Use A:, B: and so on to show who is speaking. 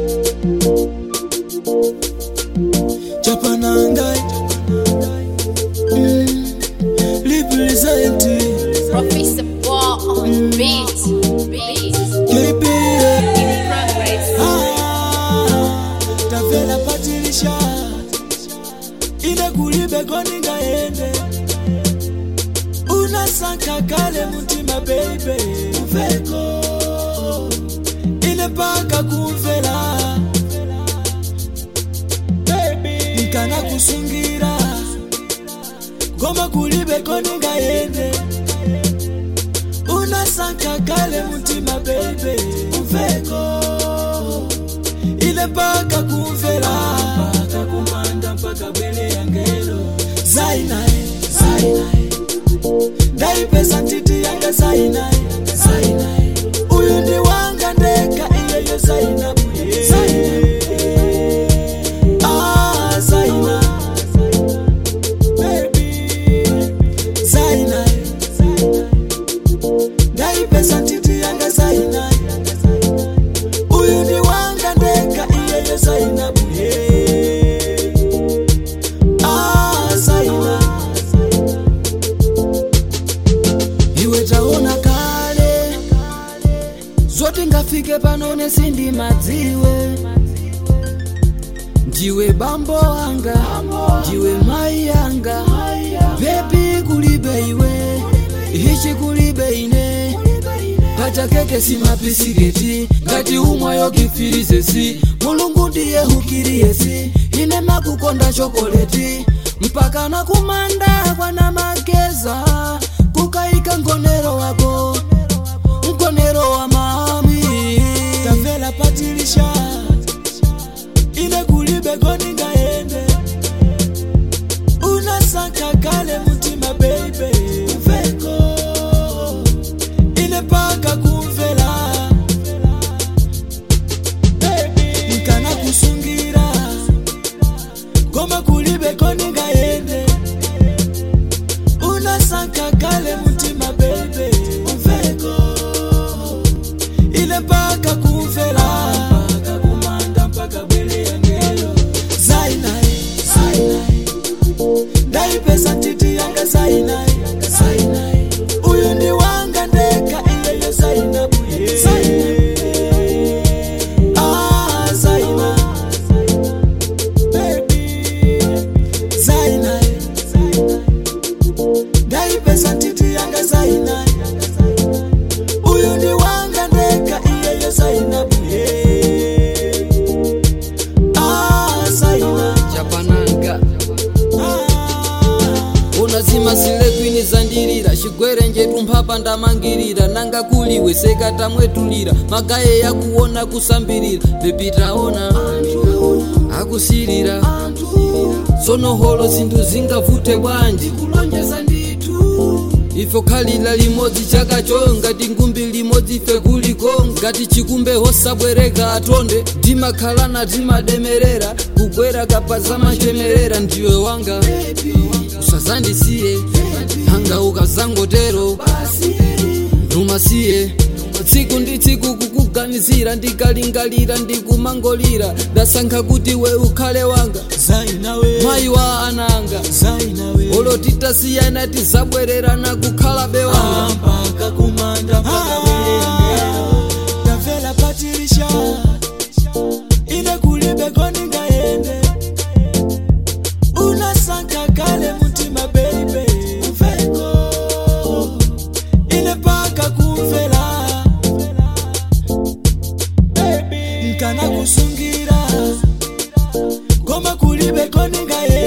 A: chapanangai mm. represent
B: Professor Ball on the beat. Beat.
A: KB
B: In progress.
A: Ah, tavela patilisha ile kulibe koningaende unasanka kale mutima beibe uveko ile paka kumvela nkana kusungira ngoma kulibe koningaende unasanka kale mutima beibe uveko ile paka kumvela paka kumanda mpaka bwele ya ngelo zainae zainae ndaipesa ntiti yanga zainae zainae uyu ndi wanga ndeka iyeyo zainabuye Ah, Zaina. Baby. Zainae. ndaipesa ntiti yanga zainae uyu ni wanga ndeka iyeyo zainabuye Ah, Zaina. iwe taona kale zoti ngafike panone sindimadziwe ndiwe bambo anga ndiwe mai anga bebi kulibe iwe ichi kulibe ine pachakeke simapisiketi ngati umwayo kifirizesi mulungu ndiye hukiriyesi ine makukonda chokoleti mpaka nakumanda kwana mageza kukaika ngonero wako mkonero wa mami tamvela patilisha ile kulibe koningaende unasanka kale mutima beibe uveko ile paka kumvela nkana kusungira ngoma kulibe koningaende unasanka kale mutima beibe uveko ile paka kumvela paka kumanda mpaka bwele ya ngelo zainae zainae ndaipesa ntiti yanga zainae zainae uyu ndi wanga ndeka iyeyo zainabuye Ah, Zaina. Baby. Zainae. ndaipesa ntiti yanga zainae uyu ndi wanga ndeka iyeyo zainabuye Ah, Zaina.
C: chapananga
A: Ah.
C: unazima silekwini zandirira chigwere njetu mphapa ndamangirira nanga kuliwe sekatamwetulira magaye yakuona kusambirira bebitaona akusirira sonoholo zinthu zingavute bwanji kulonjeza ndithu ife khalira limodzi chakacho ngati ngumbi limodzi ife kuliko ngati chikumbe hosabwereka atonde timakhalana timademerera kugwera kapaza machemerera ndiwe wanga usazandisiye nanga ukazangotero ndumasiye tsiku ndi tsiku kukuganizira ndikalingalira ndikumangolira ndasankha kuti we ukhale wanga
A: Zainawe.
C: mayi wa ananga
A: Zainawe.
C: olo titasiyana tizabwererana kukhala bewanga
A: mpaka kumanda mpaka bwele ya ngelo tavela patilisha ine kulibe koningaende unasanka kale mutima beibe uveko ine paka kumvela nkana kusungira ngoma kulibe koningaende